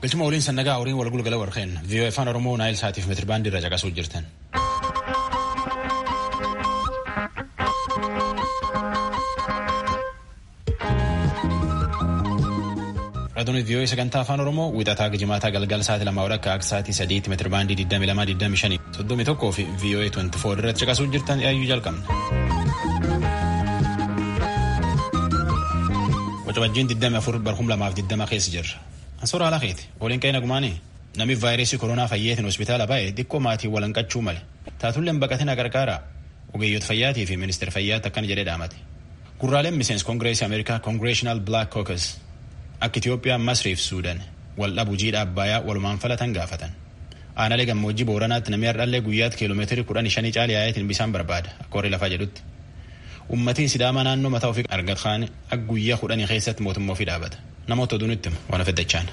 Galchuma waliin sannagaa horiin wal gulgala warqeen viiyoo afaan oromoo naayil saatiif meetirbaandii irra caqasuu jirtan. Raadiyoonis viiyoo sagantaa afaan oromoo wixataa gijimaataa galgala sa'aatii lamaa walakkaa akka sa'aatii sadiitti meetirbaandii 22 soddomii tokkoo fi viiyoo 24 irratti caqasuu jirtan yaayyuu jalqabna. Wacabajjiin 24 barhum lamaaf 20 keessa jirra. Ansoora haala keeti waliin qe'ee nagumaanii namni vaayirasii koronaa fayyeetiin hospitaala baay'ee xiqqoo maatii walanqachuu male taatulleen baqatina gargaara ogeeyyoota fayyaatii fi ministeera fayyaatti akkana jedhee dhaamate. Gurraaleen miseensi koongireesii Ameerikaa koongireshinaal Black Caucus akka Itoophiyaa Masriif Suudaan wal dhabuu jiidha Abbayaa walumaan falatan gaafatan. Aanalee gammoojjii Booranaatti namni hardhallee guyyaatti kiiloomeetirii kudhan shanii caali yaa'eetiin bishaan barbaada akka warri lafaa jedhutti. Uummatiin Sidaamaa naannoo mataa ofii argatan akka guyyaa kudhanii keessatti mootummaa ofii dhaabata. Namoota oduun itti waan affeeddachaan.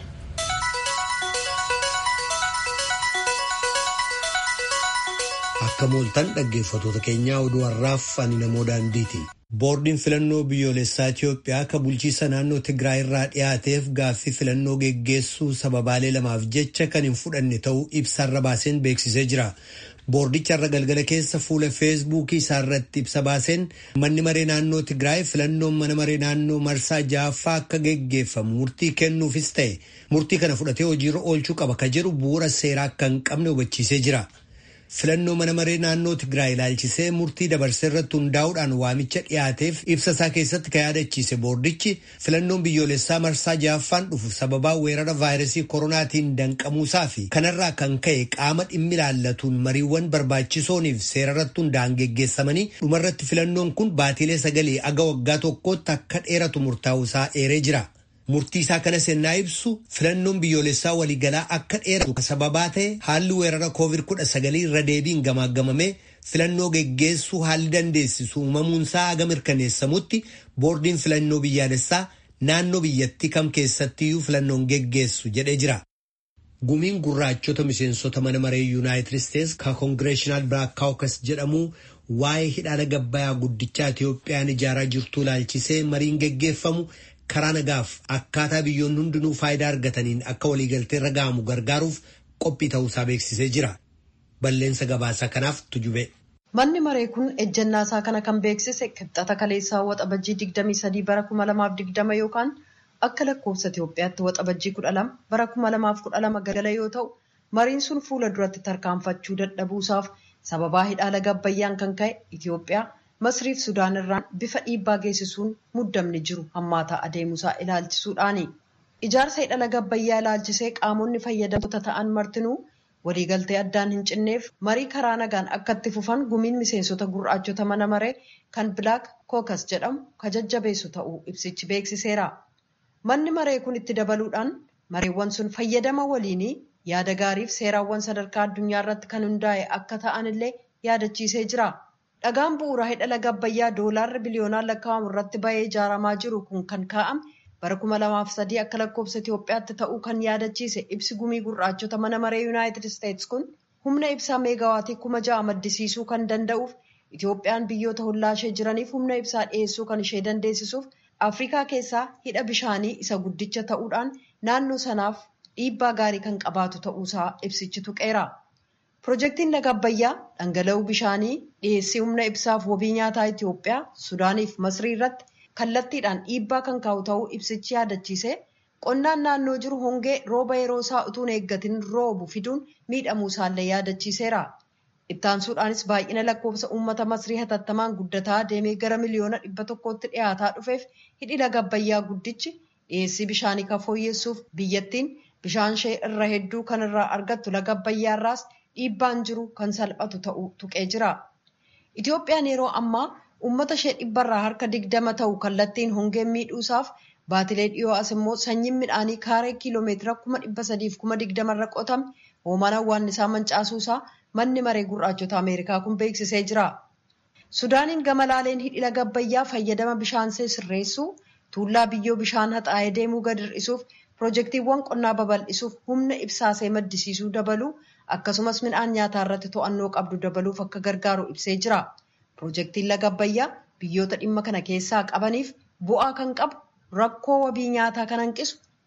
Akka mooltan dhaggeeffatoota keenyaa oduu har'aaf ani namoo daandiiti. Boordiin filannoo biyyoolessaa Itoophiyaa akka bulchiisa naannoo Tigraay irraa dhiyaateef gaaffii filannoo geggeessuu sababaalee lamaaf jecha kan hin fudhanne ta'uu ibsaarra baaseen beeksisee jira. Boordicha irra galgala keessa fuula feesbuukii isaa irratti ibsa baaseen manni maree naannoo Tigraay filannoon mana maree naannoo marsaa ja'affaa akka geggeeffamu murtii kennuufis ta'e murtii kana fudhatee hojiirra oolchuu qaba ka jedhu bu'uura seeraa akka hin qabne hubachiisee jira. Filannoo mana maree naannoo Tigraay ilaalchisee murtii dabarsee irratti hundaa'uudhaan waamicha dhiyaateef ibsa isaa keessatti kan yaadachiise boordichi filannoon biyyoolessaa marsaa ja'affaan dhufu sababaa weerara vaayirasii koronaatiin danqamuusaa fi kanarraa kan ka'e qaama dhimmi ilaallatuun mariiwwan barbaachisooniif seera irratti hundaa'an geggeessamanii dhumarratti filannoon kun baatiilee sagalee aga waggaa tokkootti akka dheeratu murtaa'uusaa eeree jira. Murtii isaa kana sennaa ibsu filannoon biyyoolessaa waliigalaa akka dheeratu sababaa ta'e haalli weerara koovid kudha sagalii irra deebiin gamaagamamee filannoo geggeessuu haalli dandeessisu uumamuunsaa aga mirkaneessamutti boordiin filannoo biyyaalessaa naannoo biyyattii kam keessattiyyuu filannoon geggeessu jedhee jira. Gumiin gurraachota miseensota mana maree yuunaayitid isteetsi ka koongireeshinaal Black Caucus jedhamu waa'ee hidhaala gabbayaa guddichaa Itiyoophiyaan ijaaraa jirtu ilaalchisee mariin geggeeffamu. karaa nagaaf akkaataa biyyoonni hundinuu faayidaa argataniin akka waliigaltee irra ga'amu gargaaruuf qophii ta'uusaa beeksisee jira. Balleensa gabaasaa kanaaf tujube. Manni maree kun ejjennaa isaa kana kan beeksise kibxata kaleessaa waxabajjii 23 bara 2020 yookaan akka lakkoofsa Itoophiyaatti waxabajjii 12 bara 2012 galgala yoo ta'u mariin sun fuula duratti tarkaanfachuu dadhabuusaaf sababaa hidhaala gabbayyaan kan ka'e Itoophiyaa. Masriif Sudaan irraan bifa dhiibbaa geessisuun muddamni jiru hammaataa adeemuusaa ilaalchisuudhaani. Ijaarsa hidhala gabbayyaa ilaalchisee qaamonni fayyadamtoota ta'an martinuu waliigaltee addaan hin cinneef marii karaa nagaan akka itti fufan gumiin miseensota gurraachota mana maree kan Black Caucus jedhamu ka jajjabeessu ta'uu ibsichi beeksiseera. Manni maree kun itti dabaluudhaan mareewwan sun fayyadama waliinii yaada gaariif seeraawwan sadarkaa addunyaa irratti kan hundaa'e akka ta'an illee yaadachiisee jira. Dhagaan bu'uuraa hidhala gabbayyaa doolaarri biliyoonaan lakkaa'amu irratti ba'ee ijaaramaa jiru kun kan kaa'ame bara kuma lamaaf sadii akka lakkoofsa Itoophiyaatti ta'uu kan yaadachiise ibsi gumii gurraachota mana maree Yuunaayitid Isteetsi kun humna ibsaa meegaawaatii kuma ja'a maddisiisuu kan danda'uuf Itoophiyaan biyyoota hollaa ishee jiraniif humna ibsaa dhiyeessuu kan ishee dandeessisuuf Afrikaa keessaa hidha bishaanii isa guddicha ta'uudhaan naannoo sanaaf dhiibbaa gaarii kan qabaatu ta'uusaa ibsichi tuqeera. Pirojektiin laga Abbayyaa dhangala'uu bishaanii dhiyeessii humna ibsaaf wabii nyaataa Itoophiyaa, Sudaaniif Masrii irratti kallattiidhaan dhiibbaa kan kaa'u ta'uu ibsichi yaadachiise qonnaan naannoo jiru hongee rooba yeroo isaa utuun eeggatiin roobu fiduun miidhamuu isaallee yaadachiiseera. Ittaansuudhaanis baay'ina lakkoofsa uummata Masrii hatattamaan guddataa deemee gara miliyoona dhibba tokkootti dhiyaataa dhufeef hidhi laga Abbayyaa guddichi dhiyeessii bishaanii kan fooyyessuuf biyyattiin bishaan ishee irra hedduu kan irraa argattu laga Abbayyaa irraas dhiibbaan jiru kan salphatu ta'uu tuqee jira. Itoophiyaan yeroo ammaa uummata ishee dhibbarraa harka digdama ta'u kallattiin hongeen miidhuusaaf baatilee dhiyoo as immoo sanyiin midhaanii kaaree kiiloomeetira kuma dhibba sadiif kuma digdamarra qotame hoomaan hawwaannisaa mancaasuusaa manni maree gurraachota Ameerikaa kun beeksisee jira. Sudaaniin gama laaleen hidhi laga Abbayyaa fayyadama bishaan sirreessuu tuullaa biyyoo bishaan haxaa'ee deemuu gad hir'isuuf pirojektiiwwan qonnaa babal'isuuf humna ibsaasee maddisiisuu dabaluu akkasumas midhaan nyaataa irratti to'annoo qabdu dabaluuf akka gargaaru ibsee jira. Pirojektiin laga Abbayyaa biyyoota dhimma kana keessaa qabaniif bu'aa kan qabu rakkoo wabii nyaataa kan hanqisu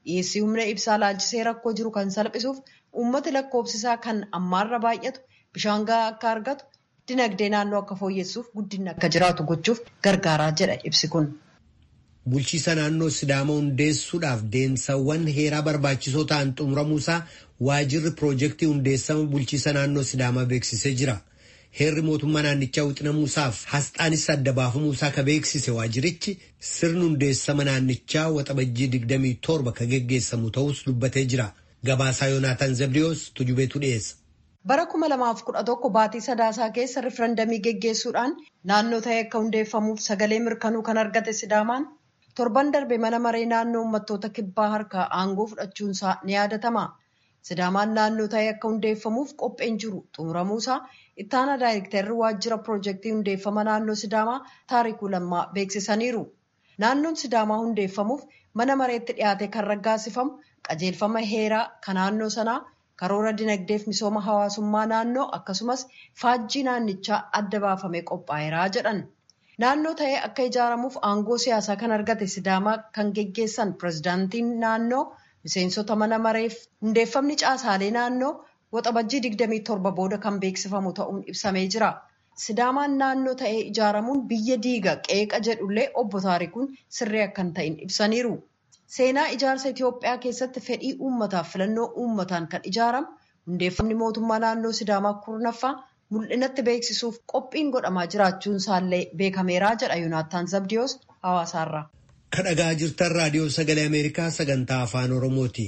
dhiyeessii humna ibsaa laalchisee rakkoo jiru kan salphisuuf uummati lakkoofsisaa kan ammaarra baay'atu bishaan gahaa akka argatu dinagdee naannoo akka fooyyessuuf guddinni akka jiraatu gochuuf gargaaraa jedha ibsi kun. Bulchiisa naannoo Sidaamaa hundeessuudhaaf deemsawwan heeraa barbaachisoo ta'an xumuramuusaa waajirri piroojeektii hundeessama bulchiisa naannoo Sidaamaa beeksisee jira. Heerri mootummaa naannichaa wixinamuusaaf asxaanis adda baafamuusaa ka beeksise waajirichi sirni hundeessama naannichaa waxabajjii 27 ka geggeessamu ta'us dubbatee jira. Gabaasaa Yoonaataan Zabdiyoos tujubeetu dhiyeessa. Bara 2011 baatii sadaasaa keessa rifarandamii geggeessuudhaan naannoo ta'e akka hundeeffamuuf sagalee mirkanuu kan argate Sidaamaan torban darbe mana maree naannoo uummattoota kibbaa harkaa aangoo fudhachuunsaa ni yaadatama. Sidaamaan naannoo ta'e akka hundeeffamuuf qopheen jiru xumuramuusaa ittaana daayirektarri waajjira piroojeektii hundeeffama naannoo Sidaamaa taarikuu lammaa beeksisaniiru. Naannoon Sidaamaa hundeeffamuuf mana mareetti dhiyaate kan raggaasifamu qajeelfama heeraa kan naannoo sanaa karoora dinagdeef misooma hawaasummaa naannoo akkasumas faajjii naannichaa adda baafamee qophaa'eeraa jedhan. Naannoo ta'ee akka ijaaramuuf aangoo siyaasaa kan argate Sidaamaa kan geggeessan pirezidaantiin naannoo miseensota mana mareef hundeeffamni caasaalee naannoo waxabajjii 27 booda kan beeksifamu ta'uun ibsamee jira. Sidaamaan naannoo ta'ee ijaaramuun biyya diiga qeeqa jedhullee obbo Taarikuun sirrii akka hin ta'in ibsaniiru. Seenaa ijaarsa Itoophiyaa keessatti fedhii uummataaf filannoo uummataan kan ijaaramu hundeeffamni mootummaa naannoo Sidaamaa kurnaffaa mul'inatti beeksisuuf qophiin godhamaa jiraachuun isaallee beekameeraa jedha Yoonaataan Zabdiyoos hawaasaarraa. Kadhagaa jirtan raadiyoo sagalee Ameerikaa sagantaa afaan Oromooti.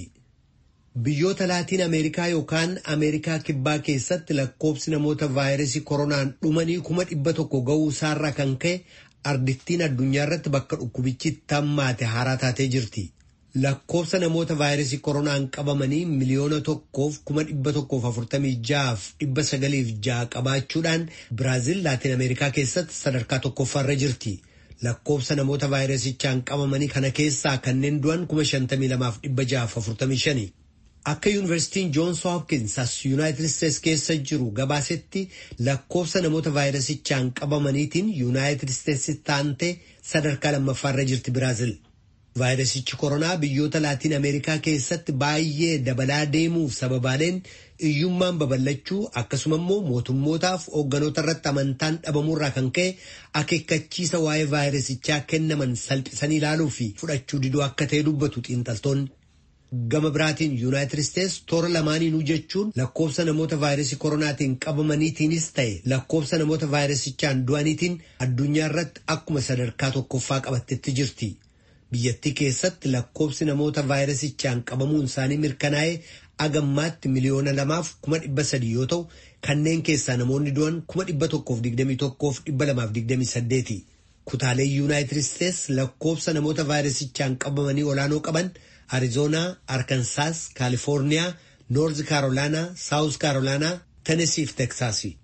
Biyyoota laatiin Ameerikaa yookaan Ameerikaa kibbaa keessatti lakkoobsi namoota vaayirasii koronaan dhumanii kuma dhibba tokko ga'uu isaarraa kan ka'e ardittiin addunyaa irratti bakka dhukkubichi tammaate haaraa taatee jirti. Lakkoobsa namoota vaayirasii koronaan qabamanii miliyoona tokkoof kuma dhibba tokkoof afurtamii ja'aaf dhibba sagaliif ja'a qabaachuudhaan Biraazil laatiin Ameerikaa keessatti sadarkaa tokkoffaarra jirti. Lakkoobsa namoota vaayirasichaan qabamanii kana keessaa kanneen du'an kuma shantamii lamaaf dhibba ja'aaf afurtamii shani. Akka yuunivarsiitiin Joons Hopkins as Yuunaayitid Isteets keessa jiru gabaasetti lakkoofsa namoota vaayirasichaan qabamaniitiin Yuunaayitid Isteets taantee sadarkaa lammaffaarra jirti Biraazil. Vaayirasichi koronaa biyyoota laatiin Ameerikaa keessatti baay'ee dabalaa deemuuf sababaaleen iyyummaan babal'achuu akkasuma immoo mootummootaaf hoogganoota irratti amantaan dhabamuurraa kan ka'e akeekkachiisa waa'ee vaayirasichaa kennaman salphisanii ilaaluu fi fudhachuu diduu akka ta'e dubbatu xiinxaltoonni. Gama biraatiin Yuunaayitid Isteets toora lamaaniinuu jechuun lakkoofsa namoota vaayirasii koronaatiin qabamaniitiinis ta'e lakkoofsa namoota vaayirasichaan du'aniitiin addunyaa irratti akkuma sadarkaa tokkoffaa qabattetti jirti. Biyyattii keessatti lakkoofsi namoota vaayirasichaan qabamuun isaanii mirkanaa'ee agammaatti miliyoona lamaaf kuma dhibba sadii yoo ta'u kanneen keessaa namoonni du'an kuma dhibba tokkoof digdamii tokkoof dhibba lamaaf digdamii saddeeti. Kutaalee Yuunaayitid Isteets lakkoofsa namoota vaayirasichaan qabamanii olaanoo qaban Arizoonaa, Arkansaas, Kaalifoorniyaa, Noorz Kaarolaanaa, Saawus Kaarolaanaa, Tenesii fi Teksaasi.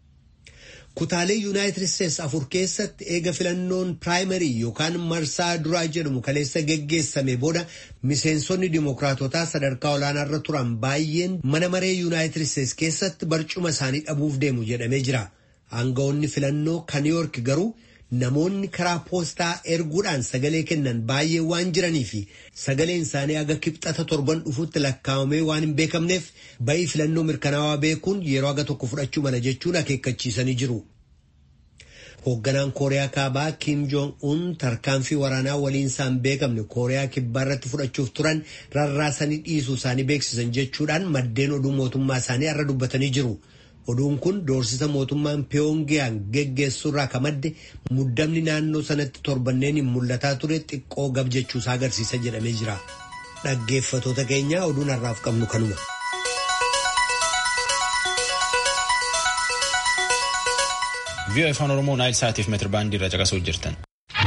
Kutaalee Yuunaayitid Isteets afur keessatti eega filannoon piraayimarii yookaan marsaa duraa jedhamu kaleessa geggeessame booda miseensonni dimookiraatotaa sadarkaa olaanaarra turan baay'een mana maree Yuunaayitid Isteets keessatti barcuma isaanii dhabuuf deemu jedhamee jira. Aangawoonni filannoo kan Niiyork garuu namoonni karaa poostaa erguudhaan sagalee kennan baay'ee waan jiranii fi sagaleen isaanii aga kibxata torban dhufutti lakkaa'amee waan hin beekamneef ba'ii filannoo mirkanaawaa beekuun yeroo aga tokko fudhachuu mala jechuun akeekkachiisanii jiru. Hoogganaan Kooriyaa Kaabaa Kim Jong-un tarkaanfii waraanaa waliin isaan beekamne Kooriyaa Kibbaa irratti fudhachuuf turan rarraasanii dhiisuu isaanii beeksisan jechuudhaan maddeen oduu mootummaa isaanii irra dubbatanii jiru. Oduun kun doorsisa mootummaan Pyongyang geggeessurraa ka madde muddamni naannoo sanatti torbanneen hin mul'ataa ture xiqqoo gab jechuusaa agarsiisa jedhamee jira. Dhaggeeffatoota keenya oduun har'aaf qabnu kanuma. Vii'oo afaan Oromoo Naayil Saatiif meetir baandii irra caqasuu jirtan.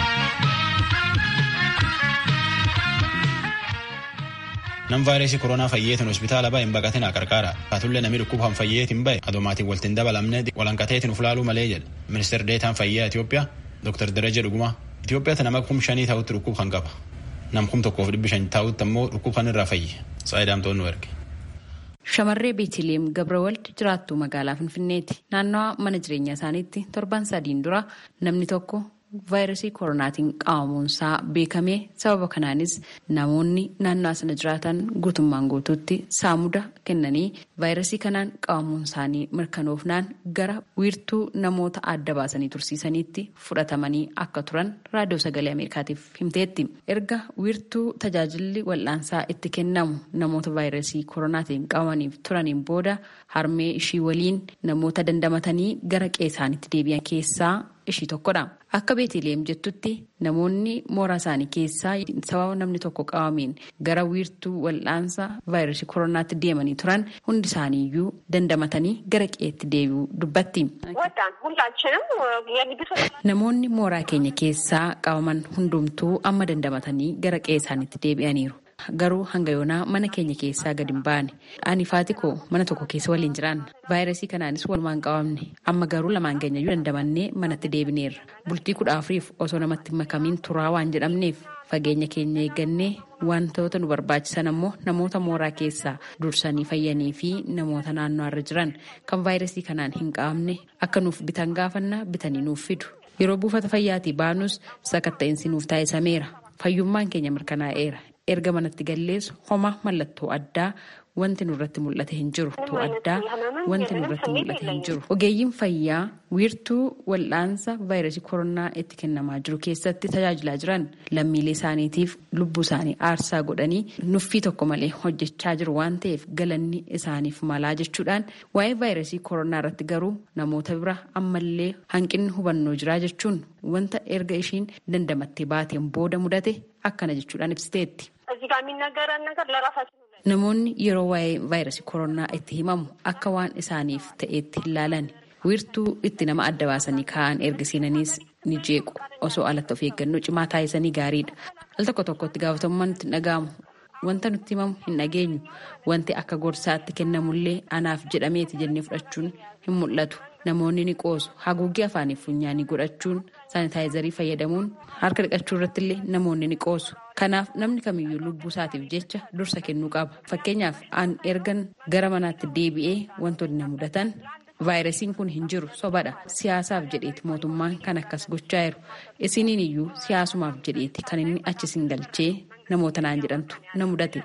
Nam vaayirasii koronaa fayyeetiin hospitaala bahe hin baqatinaa qarqaara. Taatullee namni dhukkubaan fayyeetiin bahe adoomaatiin waltiin dabalamnee walanqateetiin uflaaluu malee jedha. Ministeerri deetaan fayyaa Itoophiyaa Dr. Daraja Dhugumaa. Itoophiyaatti nama kum shanii ta'utti dhukkub kan qaba. Nam kum tokkoof dhibbi shan ta'utti ammoo dhukkub kan irraa fayye. Saayidaamtoon nu erge. Shamarree Beetiliyeem Gabrawald jiraattuu magaalaa Finfinneeti. Naannawaa mana jireenyaa isaaniitti torban sadiin dura namni tokko vaayirasii koronaatiin qabamuunsaa beekame sababa kanaanis namoonni naannoo sana jiraatan guutummaan guutuutti saamuda kennanii vaayirasii kanaan qabamuun isaanii mirkanoofnaan gara wiirtuu namoota adda baasanii tursiisaniitti fudhatamanii akka turan raadiyoo sagalee ameerikaatiif himteetti erga wiirtuu tajaajilli wal'aansaa itti kennamu namoota vaayirasii koronaatiin qabamaniif turaniin booda harmee ishii waliin namoota dandamatanii gara qe'eesaanitti deebi'an keessaa ishii tokkodha. Akka beeteleem jettutti namoonni mooraa isaanii keessaa sababa namni tokko qabameen gara wiirtuu wal'aansa vaayirasii koronaatti deemanii turan hundi isaaniiyyuu dandamatanii gara qe'eetti deebi'uu dubbatti. Namoonni mooraa keenya keessaa qabaman hundumtuu amma dandamatanii gara qe'ee isaaniitti deebi'aniiru. Garuu hanga yoonaa mana keenya keessaa gadi hin baane. Ani faati koo mana tokko keessa waliin jiraanna. Vaayirasii kanaanis walumaan qabamne. Amma garuu lamaan keenya iyyuu dandamannee manatti deebineerra. Bultii kudha afuriif osoo namatti makamiin turaa waan jedhamneef fageenya keenya eeggannee wantoota nu barbaachisan ammoo namoota mooraa keessaa dursanii fayyanii fi namoota naannoo irra jiran kan vaayirasii kanaan hin qabamne akka nuuf bitan gaafannaa bitanii nuuf fidu. Yeroo buufata fayyaatii baanus sakatta'insi nuuf taasisameera. Fayyummaan keenya mirkanaa'eera. erga manatti galleessu homa mallattoo addaa wanti nurratti mul'ate hin jiru. addaa wanti nurratti mul'ate hin jiru. Ogeeyyiin fayyaa wiirtuu wal'aansa vaayirasii koronaa itti kennamaa jiru keessatti tajaajilaa jiran lammiilee isaaniitiif lubbuu isaanii aarsaa godhanii nuffii tokko malee hojjechaa jiru waan ta'eef galanni isaaniif malaa jechuudhaan waa'ee vaayirasii koronaa irratti garuu namoota bira ammallee hanqinni hubannoo jiraa jechuun wanta erga ishiin dandamattee baateen booda mudate akkana jechuudhaan ibsiteetti. Namoonni yeroo waa'ee vaayirasii koronaa itti himamu akka waan isaaniif ta'eetti hin laalan wiirtuu itti nama adda baasanii kaa'an erga seenaniis ni jeequ osoo alatti of eeggannoo cimaa taasisanii gaariidha. Al tokko tokkotti gaafatamummaan nutti hin dhaga'amu. Wanta nutti himamu hin dhageenyu. Wanti akka gorsaatti kennamullee anaaf jedhameeti jennee fudhachuun hin mul'atu. Namoonni ni qoosu. Haguuggii afaanii funyaanii godhachuun saanitaayizarii fayyadamuun harka dhiqachuu irratti illee namoonni ni qoosu. Kanaaf namni kamiyyuu lubbuu isaatiif jecha dursa kennuu qaba. Fakkeenyaaf an ergan gara manaatti deebi'ee wantoonni na mudatan vaayirasiin kun hin jiru sobadha. Siyaasaaf jedheeti mootummaan kan akkas gochaa jiru. Isiniin iyyuu siyaasumaaf jedheeti kan inni achi isin galchee namoota naan jedhamtu na mudate.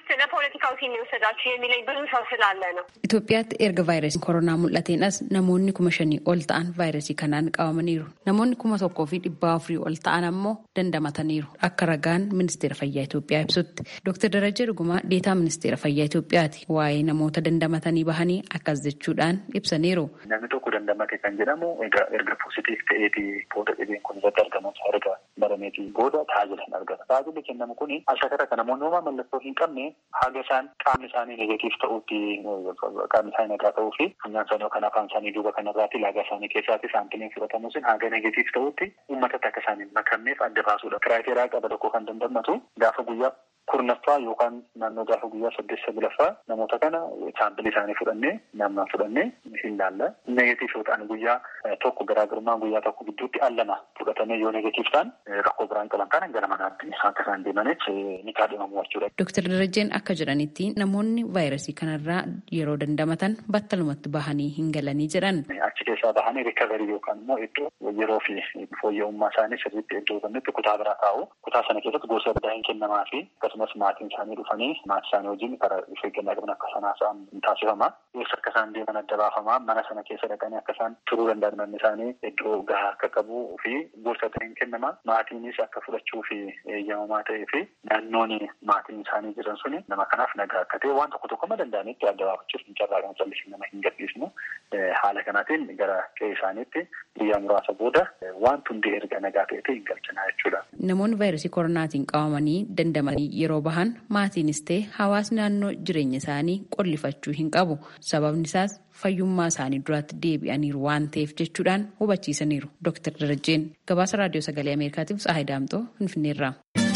Itoophiyaatti erga vaayirasiin koronaa mul'ateenas namoonni kuma shanii ol ta'an vaayirasii kanaan qabamaniiru. Namoonni kuma tokkoo fi dhibbaa afurii ol ta'an ammoo dandamataniiru. Akka ragaan ministeera fayyaa Itoophiyaa ibsutti. Dr. Darajaa Dhugumaa deetaa ministeera fayyaa Itoophiyaati. Waa'ee namoota dandamatanii bahanii akkas jechuudhaan ibsaniiru. Namni tokko dandamate kan jedhamu egaa erga poozitiif ta'eeti booda dhibeen kun irratti argamu erga barameetii booda tajaajila hin argata. Tajaajilli kennamu kun ashaara kan namoonni homaa mallattoo hin qabne haga isaan qaamni isaanii negatiif ta'uutti qaamni isaanii nagaa ta'uu fi funyaan isaanii yookaan afaan isaanii duuba kanarraatti laagaa isaanii keessaatti saampileen fudhatamu sun haga negatiif ta'utti uummatatti akka isaan hin makamneef adda baasuudha. Kiraateeraa qaba tokko kan dandamatu gaafa guyyaa kurnaffaa yookaan naannoo gaafa guyyaa saddeet saglaffaa namoota kana saampilii isaanii fudhannee naannoo fudhannee hin laalla. Negatiif yoo ta'an guyyaa tokko garaagarummaa guyyaa tokko gidduutti al lama fudhatamee yoo negatiif ta'an rakkoo biraan qaban kana gara manaatti akka isaan deemaniif ni kaadhimamu jechuudha. Dooktar Darajeen akka jedhanitti namoonni vaayirasii kanarraa yeroo dandamatan battalumatti bahanii hin galanii jedhan. Achi keessaa bahanii rikaverii yookaan immoo iddoo yeroo fi fooyya'ummaa isaanii sirriitti iddoo kennetti kutaa biraa taa'u. Kutaa sana keessatti gosa addaa hin kennamaa fi akkasumas maatiin isaanii dhufanii maatii isaanii wajjin karaa of eeggannaa qaban akka sanaa isaan taasifama. Eessa akka isaan deeman adda baafama. Mana sana keessa dhaqanii akka isaan turuu danda'an manni isaanii iddoo gahaa akka qabu fi gorsa hin kennama. Maatiinis akka fudhachuu fi eeyyamamaa ta'ee fi naannoon maatiin isaanii jiran suni nama kanaaf nagaa akka ta'e waan tokko tokko ma danda'anitti adda baafachuuf hin carraaqan callisii nama hin gadhiisnu. Haala kanaatiin gara qe'ee isaaniitti guyyaa muraasa booda waan hundi erga nagaa ta'etti hin galchinaa jechuudha. Namoonni vaayirasii koronaatiin qabamanii dandamanii yeroo bahan maatiinis ta'e hawaasni naannoo jireenya isaanii qollifachuu hin qabu. Sababni isaas fayyummaa isaanii duraatti deebi'aniiru waan ta'eef jechuudhaan hubachiisaniiru. Dooktar Darajeen gabaasa raadiyoo sagalee Ameerikaatiif Tsahaay Daamxoo Finfinneerraa.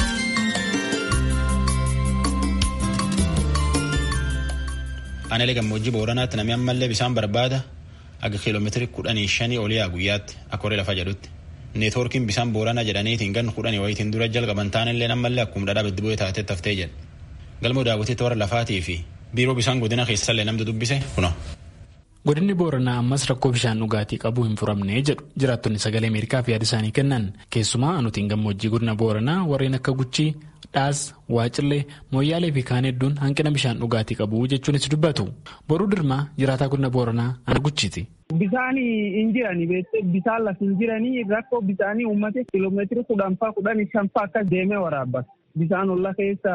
Aneelee gammoojjii Booranaatti namni ammallee bishaan barbaada aga kiiloomeetirii kudhanii shanii olii guyyaatti akka horee lafa jedhutti. Neetwoorkiin bishaan Booranaa jedhaniitiin gan kudhanii wayitiin dura jalqaban taanillee ammallee akkuma dhadhaa beddi bu'ee taatee taftee jedha. Galmoo daawwitiitti warra lafaatii fi biiroo bishaan godina keessallee namni dubbise kuno. godinni booranaa ammas rakkoo bishaan dhugaatii qabu hin furamne jedhu jiraattonni sagalee ameerikaaf yaada isaanii kennan keessumaa anutiin gammoojjii godina booranaa warreen akka guchii dhaas waacillee mooyyaalee fi kaan hedduun hanqina bishaan dhugaatii qabu jechuunis dubbatu boruu dirmaa jiraataa godina booranaa ana guchiiti. Bisaan hin jirani bisaan lafa hin jiranii rakkoo bisaanii uummate kiiloomeetira kudhan faa kudhan shan faa akkas deemee waraabbata. Bisaan olla keessa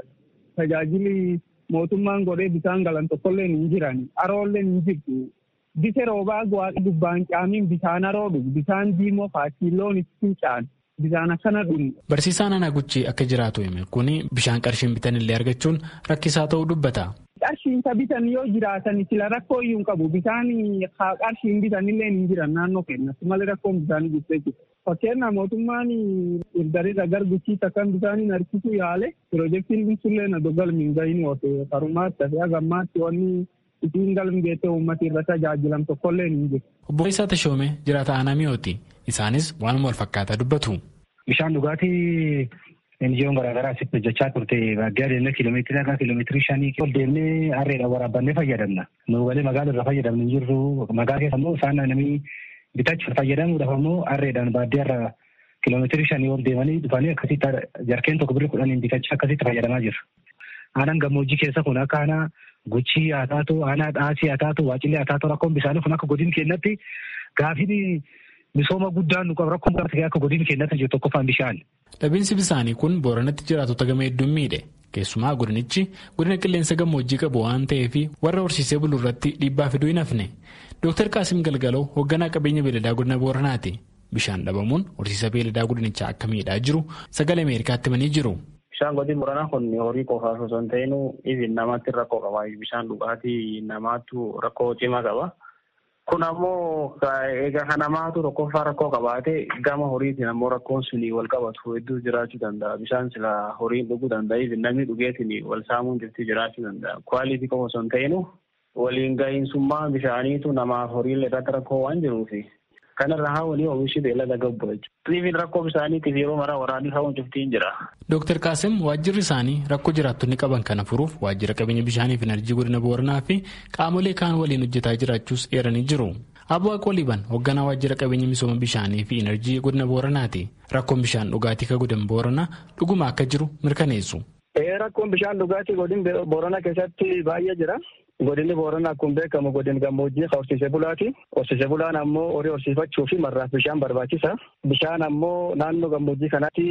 tajaajili mootummaan godhee bisaan galan tokkollee hin jirani. Haroollee hin jirtu. Bise roobaa waaqa dubbaan caamiin bisaan haroo dhugu. Bisaan diimoo faakiiloon ittiin caanu. Bisaan akkana dhugu. Barsiisaan Anaa Guchii akka jiraatu hime kun bishaan qarshiin bitan illee argachuun rakkisaa ta'uu dubbata. Qarshiin bitan yoo jiraatan sila rakkoo iyyuu hin qabu. Bisaan qarshiin bitan illee hin jiran naannoo keenyatti malee rakkoon bisaanii jirtee jiru. Fakkeenyaaf mootummaan irdarirra garguchii takkan bisaaniin harkisuu yaale piroojeektiin binsullee na dogalmi hin gahin oote karumaatti tafe hagammaatti wanni isin galmi geette uummata irra tajaajilam tokkollee hin jiru. Obbo Isaa Tashoomee jiraata aanaa mi'ooti. Isaanis waanuma wal fakkaataa dubbatu. Bishaan dhugaatii Enjiyoon garaagaraa asitti hojjechaa turte baadiyyaa deemnee kiiloomeetira haga kiiloomeetirii shanii ol deemnee harreedhaan waraabannee fayyadamna. Nu galee magaala irra fayyadamne hin jirru. Magaala keessa immoo isaan namni bitachuuf fayyadamuudhaaf immoo harreedhaan baadiyyaa irra kiiloomeetirii shanii ol deemanii dhufanii akkasitti jarkeen tokko birrii kudhaniin bitachaa akkasitti fayyadamaa jiru. Aanaan gammoojjii keessa kun akka aanaa guchii haa taatu, aanaa dhaasii haa taatu, waacillee haa taatu rakkoon bishaanii kun akka godin keenyatti gaafiin misooma guddaan nu qabu rakkoon akka godin keenyatti jiru tokkoffaan bishaan. Dhabiinsi bisaanii kun booranatti jiraatota gama hedduun miidhe. Keessumaa godinichi godina qilleensa gammoojjii qabu waan ta'eef warra horsiisee buluu irratti dhiibbaa fiduu hin hafne. Dooktar Qaasim Galgaloo hoogganaa qabeenya beeladaa godina Booranaati. Bishaan dhabamuun horsiisa beeladaa godinichaa akka miidhaa jiru sagalee Ameerikaatti himanii jiru. Bishaan godin Booranaa kun horii qofaaf osoo hin ta'in ibin namatti rakkoo qaba. Bishaan dhugaatii namaatu rakkoo cimaa qaba. Kun ammoo egaa kan namaatu tokkoffaa rakkoo qabaate gama horiitiin ammoo rakkoon suni wal qabatu hedduu jiraachuu danda'a. Bishaan sila horiin dhuguu danda'a. Namni dhugeetiin wal saamuun jirti jiraachuu danda'a. Kwaalitii qofa osoo hin ta'inu waliin gahiinsummaa bishaaniitu namaaf horiilee irratti rakkoo waan jiruufi. Kanarra haa walii oomishi beellada gabbu jechuudha. rakkoo bishaaniitiif yeroo maraa waraanni haa'uun cuftiin jira. Dooktar Qaasim waajjirri isaanii rakkoo jiraattonni qaban kana furuuf waajjira qabeenya bishaanii fi enerjii godina Booranaa fi qaamolee kaan waliin hojjetaa jiraachuus eeranii jiru. Abbo Aqoliban hoogganaa waajjira qabeenya misooma bishaanii fi enerjii godina Booranaati. Rakkoon bishaan dhugaatii ka godina Booranaa dhuguma akka jiru mirkaneessu. Rakkoon bishaan dhugaatii godina Booranaa keessatti baay'ee jira. Godinni Booranaa akkuma beekamu godin gammoojjii horsiisee bulaati. Horsiisee bulaan ammoo horii horsiifachuu fi marraaf bishaan barbaachisa. Bishaan ammoo naannoo gammoojjii kanatti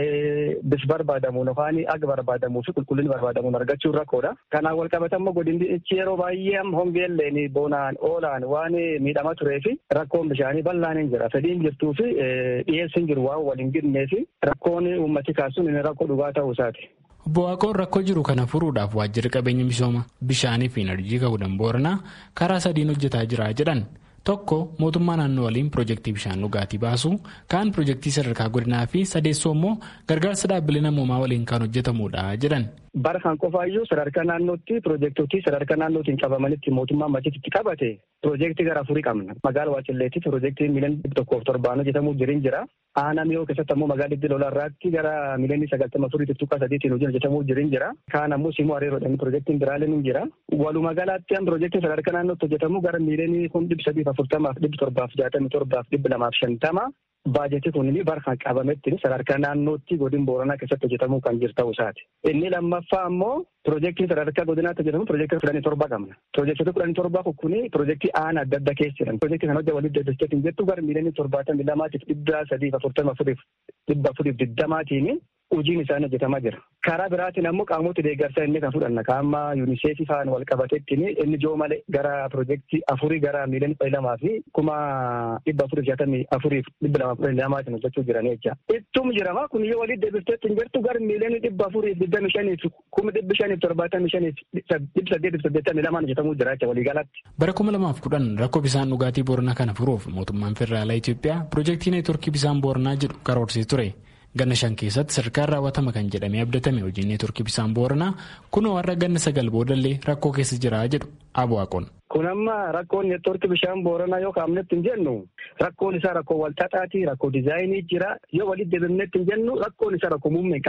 bis barbaadamuun yookaan aga barbaadamuu fi qulqullinni barbaadamuun argachuun rakkoodha. Kanaan wal qabata ammoo godinni ichi yeroo baay'ee hongeelleen bonaan oolaan waan miidhamaa turee fi rakkoon bishaanii bal'aan hin jira. Fedhiin jirtuu fi dhiyeessiin jiru waan waliin gidnee fi rakkoon uummati kaasuun inni rakkoo dhugaa ta'uu isaati. Obbo Waaqoon rakkoo jiru kana furuudhaaf waajjirri qabeenya misooma bishaanii fi enerjii godina booranaa karaa sadiin hojjetaa jira jedhan tokko mootummaa naannoo waliin piroojeektii bishaan dhugaatii baasuu kaan piroojeektii sadarkaa godinaa fi sadeessoo immoo gargaarsa dhaabbilee namoomaa waliin kan hojjetamudha jedhan. Bara kan qofaayyuu sadarkaa naannootti piroojeektotii sadarkaa naannootiin qabamanitti mootummaan machiitti qabate piroojeektii gara afurii qabna. Magaala Waacilleetti piroojeektiin miliyoona tokkoof torbaan hojjetamuu jirin jira. Aanaa miyoo keessatti ammoo magaalaa Diddi Lolaarraatti gara miliyoona sagaltama afurii tuttuqaa sadiitiin hojii hojjetamuu jirin jira. Kaan ammoo simuu hariiroodhaan piroojeektiin biraaleen hin jira. Walumaa galaatti an piroojeektiin sadarkaa naannootti hojjetamu gara miliyoonii kun dhibba sadiif afurtamaaf dhibba torbaaf jaatamii torbaaf dhibba lamaaf shantama. Baajetii kun bara kan qabametti sadarkaa naannootti godina booranaa keessatti hojjetamuu kan jiru ta'uu isaati. Inni lammaffaa ammoo piroojeektiin sadarkaa godinaatti hojjetamu piroojeektii kudhanii torba qabna. Piroojeektii kudhanii torba kun piroojeektii aanaa adda addaa keessa jiran. Piroojeektii kana hojii waliin deddeebiseet hin jettu gara miliyoonii torbaatamii lamaatiif dhibba sadiif afurtama afuriif dhibba afuriif digdamaatiin hojiin isaanii hojjetamaa jira. Karaa biraatiin ammoo qaamota deeggarsaa inni kan fudhanna. Kaamma yuuniseefii faan wal qabateetti inni joo malee gara piroojeektii afurii gara miliyoonii kudha lamaa fi kuma dhibba afuriif jaatamii afuriif dhibba lama kudha lamaatiin hojjechuu jiran jecha. Ittum jirama kun yoo waliin deebifteetti hin jirtu gara miliyoonii dhibba afuriif digdamii shaniif kuma dhibba shaniif torbaatamii shaniif dhibba saddeetiif saddeettamii lamaan hojjetamuu jira jecha waliigalatti. Bara kuma lamaaf kudhan rakkoo bishaan dhugaatii booranaa kana furuuf mootummaan federaalaa Itoophiyaa piroojeektii neetworkii bishaan booranaa jedhu karoorsee ture. Ganna shan keessatti sadarkaan raawwatama kan jedhamee abdatame hojiin neetworkii bishaan booranaa kunoo warra ganna sagal boodallee rakkoo keessa jira jedhu Abuwaaqoon. Kun amma rakkoon neetworkii bishaan booranaa yoo kaa'amnetti hin jennu rakkoon isaa rakkoo walxaxaati rakkoo diizaayinii jira yoo walitti deebifnetti hin jennu rakkoon isaa rakkoo muummee hin qabne.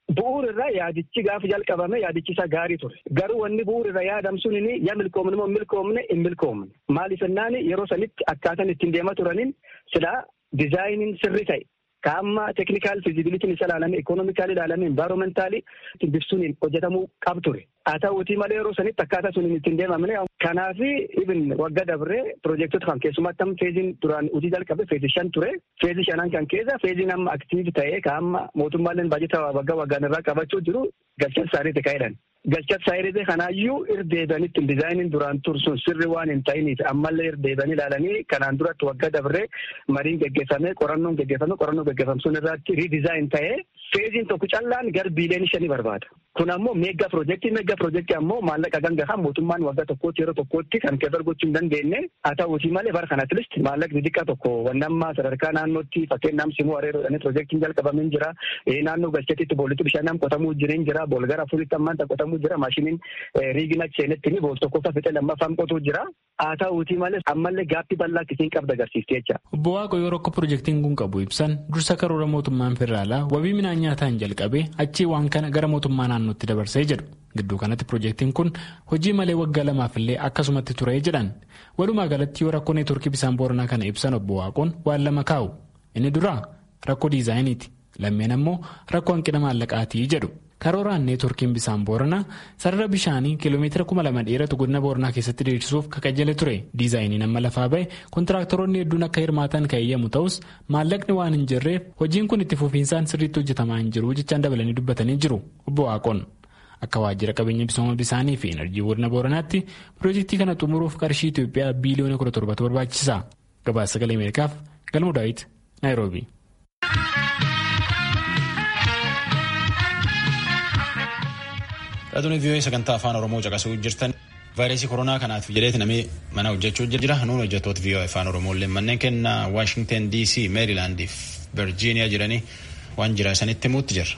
bu'uurirra yaadichi gaafa jalqabame yaadichi isa gaarii ture. Garuu wanni bu'uurirra yaadam suniin ya milkoomne moo milkoomne hin milkoomne. Maaliif jennaan yeroo sanitti akkaataan ittiin deemaa turaniin silaa dizaayiniin sirri ta'e. Kaamma teeknikaal fiizibilitiin isa ilaalame ikoonoominikaali ilaalame envaayiroomentaalii bifsuun hojjetamuu qabu ture. Haa ta'uutii malee yeroo sanitti akkaataa sun ittiin deemamne. Kanaaf ibin wagga dabree piroojektota kan keessumatti amma feeziin duraan hojii jalqabe feezii shan ture. Feezii shanan kan keessa feeziin amma aktiivi ta'ee kaamma mootummaaleen baajata waggaa waggaan irraa qabachuu jiru galchan saariitti ka'edhan. Galchat saayiree kanaayyuu irdeebanitti dizaayiniin duraan tursuun sirri waan hin ta'iniif ammallee irdeebanii ilaalanii kanaan duratti waggaa dabree mariin geggeeffamee qorannoon geggeeffame qorannoo geggeeffame sun irratti riidizaayin ta'ee feeziin tokko callaan gar biiliyoonii shanii barbaada. Kun ammoo meeggaa piroojeektii meeggaa piroojeektii ammoo maallaqa gangahaa mootummaan waggaa tokkootti yeroo tokkootti kan keessa gochuu hin dandeenye haa ta'uutii malee bara kanatti listi maallaqni xiqqaa tokko wannammaa sadarkaa naannootti fakkeenyaaf simuu areeroodhaan piroojeektiin jalqabamee jira naannoo galcheetitti boolitti bishaan qotamuu jiran jira boolgara afuritti ammaan qotamuu jira maashiniin riigina seenetti bool tokkoffaa fixee lammaffaan qotuu jira haa ta'uutii malee ammallee gaaffii bal'aa akkasiin qabda agarsiifti jecha. Obbo Waaqo yeroo akka piroojeektiin kun qabu ibsan dursa karoora mootummaan federaalaa wabii midhaan nyaataan jalqabee achii waan kana gara mootummaa naannootti dabarsee jedhu. Gidduu kanatti piroojeektiin kun hojii malee waggaa lamaafillee akkasumatti ture jedhan. Walumaa galatti yoo rakkoo neetworkii bisaan booranaa kana ibsan obbo Waaqoon waan lama kaa'u. Inni duraa rakkoo diizaayiniiti. Lammeen ammoo rakkoo hanqina maallaqaatii jedhu. Karooraan neetworkiin bisaan booranaa sarara bishaanii kiiloomeetira kuma lama dheeratu godina booranaa keessatti diriirsuuf kakajjale ture. Diizaayiniin amma lafaa bahe kontiraaktaroonni hedduun akka hirmaatan kan eeyyamu ta'us maallaqni waan hin jirreef hojiin kun itti fufiinsaan sirriitti hojjetamaa hin jiru jechaan dabalanii dubbatanii jiru. Obbo Waaqoon. Akka waajjira qabeenya misooma bisaanii fi enerjii godina booranaatti piroojeektii kana xumuruuf qarshii Itoophiyaa biiliyoona kudha torbatu barbaachisa. Gabaasa sagalee Ameerikaaf Galmuu Daawit Naayiroobi. Dhaloonni vii'oo sagantaa afaan Oromoo caqasuu jirtan vaayirasii koronaa kanaaf jedheeti namni mana hojjechuu jira. Nuun hojjettoota vii'oo afaan Oromoolee manneen kennaa Waashingten DC, Meerilaandii fi Virgiiniyaa jiranii waan jira isanitti himuutti jirra.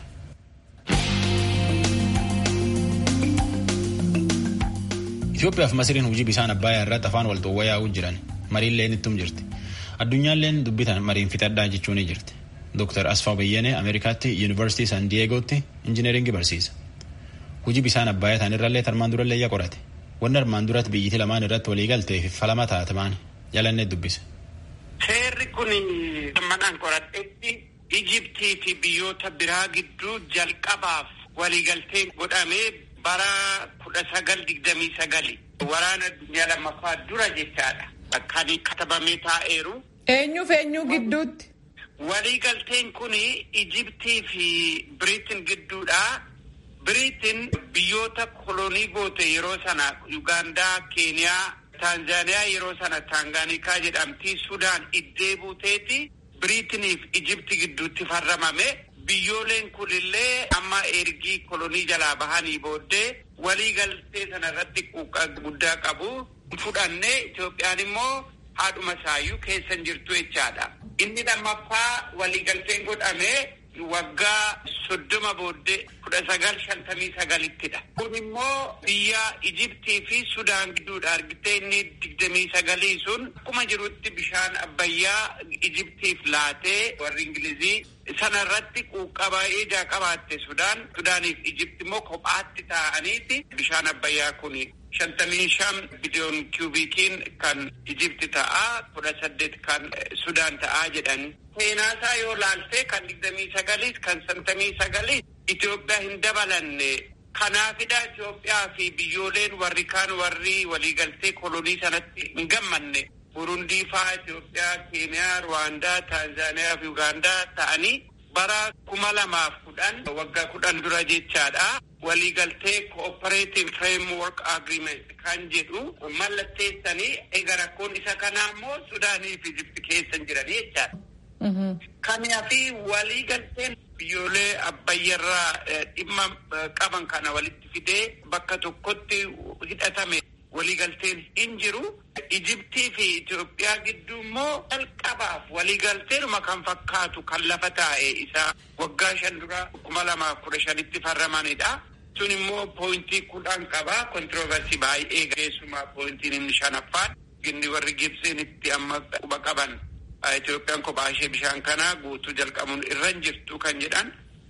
Itoophiyaa fi Masiriin hojii bishaan Abbaayyaa irratti afaan wal xoowayaa'uu jiran mariillee nittum jirti. Addunyaalleen dubbitan mariin fixadhaa jechuu ni jirti. Dr. Asfaa Bayyanee Ameerikaatti Yuunivarsiitii San Diyeegootti injineeringii barsiisa. Hojii bishaan Abbaayyaa ta'anirrallee armaan durallee yaa qorate. Wanni armaan duratti biyyiti lamaan irratti walii galtee fi falama taate maani jalannee dubbise. Seerri kun manaan qoradhetti Ijiptii fi biyyoota biraa gidduu jalqabaaf waliigalteen godhamee bara kudha sagal digdamii sagali waraana addunyaa lammaffaa dura jechaadha. Kan katabamee taa'eeru. Eenyuuf eenyu gidduutti? Waliigalteen kun Ijiptii fi Biriitin gidduudha. Biriitin biyyoota kolonii goote yeroo sana Yugaandaa, Keeniyaa, Taanzaaniyaa yeroo sana Taangaanikaa jedhamti. Sudaan iddee buuteeti. Biriitiniif Ijipti gidduutti farramame. Biyyooleen kunillee amma ergii kolonii jalaa bahanii booddee waliigaltee sana irratti quuqqaa guddaa qabu. Fudhannee Itoophiyaan immoo haadhuma isaayyuu keessa hin jirtu jechaadha. Inni lammaffaa waliigalteen godhamee waggaa soddoma booddee kudha sagal shantamii sagalittidha. Kun immoo biyya Ijiptii fi Sudaan gidduudha argitee inni digdamii sagalii sun akkuma jirutti bishaan abbayyaa Ijiptiif laatee warri Ingilizii sana irratti quuqqaa baay'ee ijaa qabaatte Sudaan. Sudaaniif Ijipti immoo kophaatti taa'aniiti bishaan abbayyaa kun shantamii shan biliyoon kiubikiin kan Ijipti ta'aa kudha saddeet kan Sudaan ta'aa jedhan. Seenaasaa yoo laaltee kan digdamii sagaliis kan shantamii sagaliis Itoophiyaa hin dabalanne. Kanaafidha Itoophiyaa fi biyyooleen warri kaan warri waliigaltee kolonii sanatti hin gammanne. Burundii fa'aa Itoophiyaa, Keeniyaa, Ruwaandaa, Taanzaaniyaa fi Ugaandaa ta'anii bara kuma lamaaf kudhan waggaa kudhan dura jechaadha. Waliigaltee Cooperative Framework Agreement kan jedhu mallatteessanii egaa rakkoon isa kanaa immoo Sudaanii fi Ijipti keessa jiranii jechaadha. Kanaafi waliigalteen biyyoolee abbayyarraa dhimma qaban kana walitti fidee bakka tokkotti hidhatame waliigalteen hin jiru. Ijiptii fi Itoophiyaa gidduu immoo jalqabaaf waliigalteenuma kan fakkaatu kan lafa taa'e isaa waggaa shan dura kuma lamaaf kudha shanitti farramanidha. Sun immoo pooyintii kudhan qaba. Kontiroovarsii baay'ee keessumaa pooyintiin inni shanaffaan inni warri Gibsiin itti amma quba qaban. Itoophiyaan kophaa ishee bishaan kanaa guutuu jalqabuun irra hin jirtu kan jedhan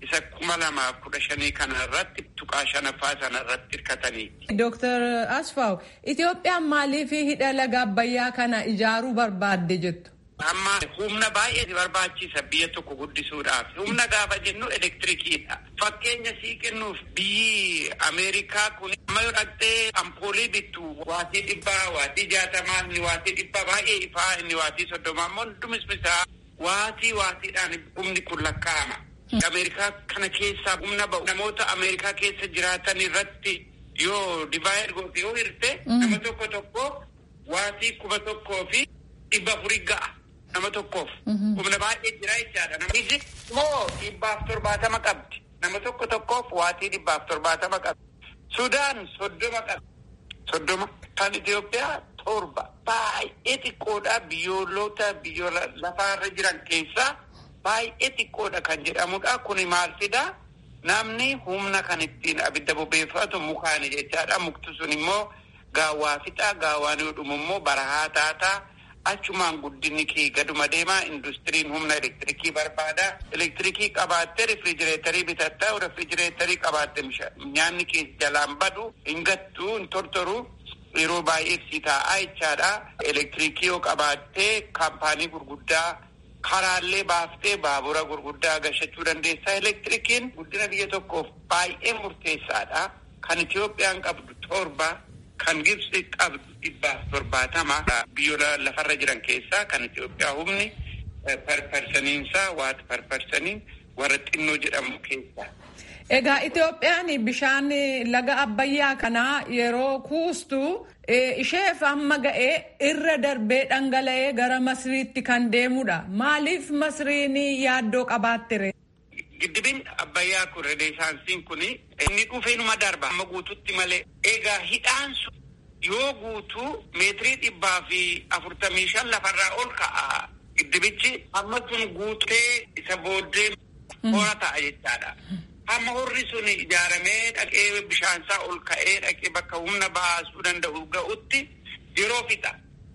isa kuma lamaaf kudha shanii kana irratti tuqaa shanaffaa sana irratti hirkatanii. Dooktar Asfaaw Itoophiyaan maaliif hidha laga Abbayyaa kana ijaaruu barbaadde jettu? Amma humna baay'ee barbaachisa biyya tokko guddisuudhaaf. Humna gaafa jennu elektirikiidha. Fakkeenya sii kennuuf biyyi Ameerikaa kun amma yoo dhaqxee ampoolii bittu waatii dhibbaa, waatii jaatamaa, inni waatii dhibbaa baay'ee ifaa, inni waatii soddomaa immoo hundumis bisaa waatii waatiidhaan humni kun lakkaa'ama. Ameerikaa kana keessaa humna ba'u namoota Ameerikaa keessa jiraatan irratti yoo divaayid goote yoo hirte nama tokko tokko waatii kuma tokkoo fi dhibba afurii ga'a. nama tokkoof humna baay'ee jira jechaadha. Namichi immoo dhibbaaf torbaatama qabdi. Nama tokko tokkoof waatii dhibbaaf torbaatama qabdi. Sudaan soddoma qabdi. Soddoma. Kan Itoophiyaa torba. Baay'ee xiqqoodha biyyoolota biyyoota lafaarra jiran keessaa baay'ee xiqqoodha kan jedhamudha. Kuni maal fidaa? Namni humna kan ittiin abidda bobeeffatu mukaani jechaadha. Mukti sun immoo gaawwaa fixaa. Gaawwaan yoo dhumu immoo barahaa taataa. achumaan guddinni kee gaduma deemaa industiriin humna elektirikii barbaada. Elektirikii qabaattee rifrijireetarii bitattaa rifrijireetarii qabaatte nyaanni kee jalaan badu hin gattu hin tortoru yeroo baay'ee si taa'aa jechaadha. Elektirikii yoo qabaattee kaampaanii gurguddaa karaallee baaftee baabura gurguddaa gashachuu dandeessa. Elektirikiin guddina biyya tokkoof baay'ee murteessaadha. Kan Itoophiyaan qabdu torba kan Gibsi qabdu dhibbaaf torbaatama biyyoota lafarra jiran keessaa kan Itoophiyaa humni parparsaniinsaa waati parparsaniin warra xinnoo jedhamu keessaa. Egaa Itoophiyaan bishaan laga Abbayyaa kanaa yeroo kuustu isheef amma ga'ee irra darbee dhangala'ee gara Masriitti kan deemudha. Maaliif Masriin yaaddoo qabaattere? Giddibin Abbayyaa kun renesaansiin kun inni dhufeenuma darba amma guututti malee egaa hidhaan sun yoo guutuu meetirii dhibbaa fi afurtamii shan lafarraa ol ka'a. Giddibichi amma sun guutee isa booddee hora ta'a jechaadha. Amma horri sun ijaaramee dhaqee bishaansaa ol ka'ee dhaqee bakka humna baasuu danda'u ga'utti yeroo fixa.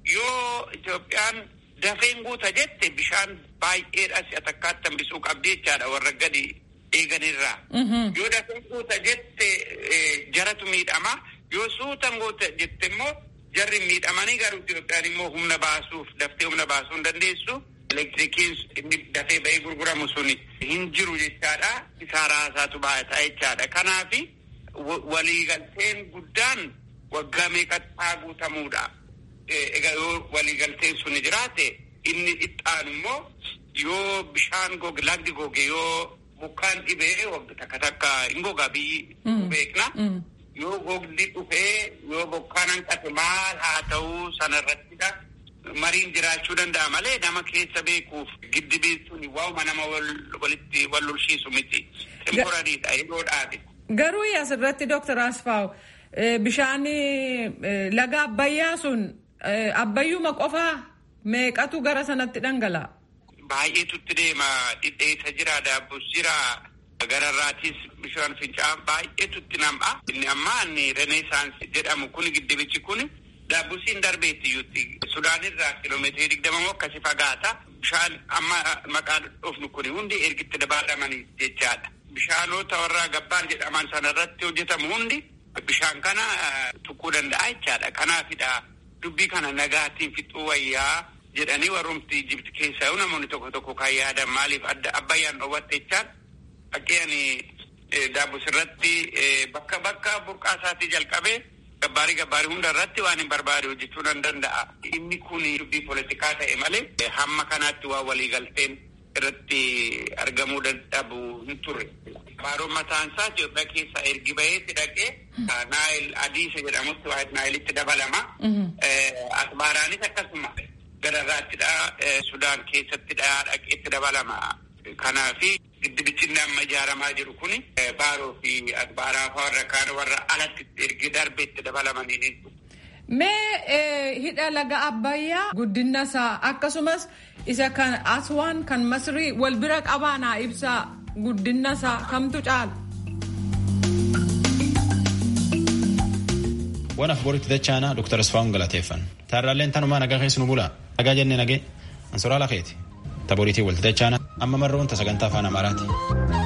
Yoo Itoophiyaan dafeen guuta jette bishaan baay'eedha si'a takkaatti hambisuu qabdi jechaadha warra gadi eeganirraa. Yoo dafeen guuta jette jaratu miidhama. Yoo suutan guuta jette immoo jarri miidhamanii garuu Itoophiyaan immoo humna baasuuf daftee humna baasuu hin dandeessu. Elektirikiin inni dafee ba'ee gurguramu sun hin jiru jechaadha. Isaa raasaatu baay'ataa jechaadha. Kanaafi waliigalteen guddaan waggaa meeqattaa guutamuudha. Egaa yoo waliigalteen sun jiraate inni ittaanu immoo yoo bishaan goge lagdi goge yoo bokkaan dhibee takka takka hin gogaa biyyi beekna. Yoo gogdi dhufee yoo bokkaan hanqate maal haa ta'uu sanarrattidha. Mariin jiraachuu danda'a malee nama keessa beekuuf giddibiin sun waa'uma nama walitti wal lolshiisu miti. Temporariidha yeroodhaati. Garuu asirratti Dooktar Asfaaw bishaan laga Abbayyaa sun Abbayyuma qofaa meeqatu gara sanatti dhangala'a? Baay'eetu itti deema. Dhidheessa jira, daabbus jira. Gararraatis bishaan fincaa'aa baay'eetu itti nam'a. Inni ammaa inni reneesaansii jedhamu kun giddibichi kun daabbusiin darbeetti iyyuutti. Sudaanirraa kiloomeetirii digdama moo akkasi fagaata. Bishaan amma maqaan dhufnu kun hundi ergitti dabaalamanii jechaadha. Bishaanota warra gabbaan jedhaman sanarratti hojjetamu hundi bishaan kana tuquu danda'a jechaadha. Kanaafidha dubbii kana nagaatiin fixuu wayyaa jedhanii warrumti Ijipti keessaa namoonni tokko tokko kan yaadan maaliif adda abbayyaan dhoowwatte jechaan fakkeen daabbus irratti bakka bakka burqaa isaatii jalqabee gabbaarii gabbaarii hunda irratti waan hin barbaade hojjechuu nan danda'a. Inni kun dubbii poolitikaa ta'e malee hamma kanaatti waa waliigalteen irratti argamuu dadhabu hin turre. Baaroon mataan isaa Itoophiyaa keessaa ergi baheetti dhaqee Naayil Adiisa jedhamutti waa Naayilitti dabalama. Asmaaraanis akkasuma gararraattidha. Sudaan keessattidha dhaqeetti dabalama. Kanaafi giddibichi amma ijaaramaa jiru kuni baaroo fi asbaaraa fa'aa warra kaan warra alatti ergi darbeetti dabalamanii Mee hidha laga Abbayyaa guddina isaa akkasumas isa kan Aswaan kan Masrii wal bira qabaanaa ibsaa guddina isaa kamtu caala? Waan afbooritti dachaana Dr. Asfaawun galateeffan. Taarraalleen tanumaa nagaa keessa nu bula. Nagaa jennee nagee. Ansoraa lafeeti. Taboriitii walti dachaana amma marroon ta sagantaa afaan Amaaraati.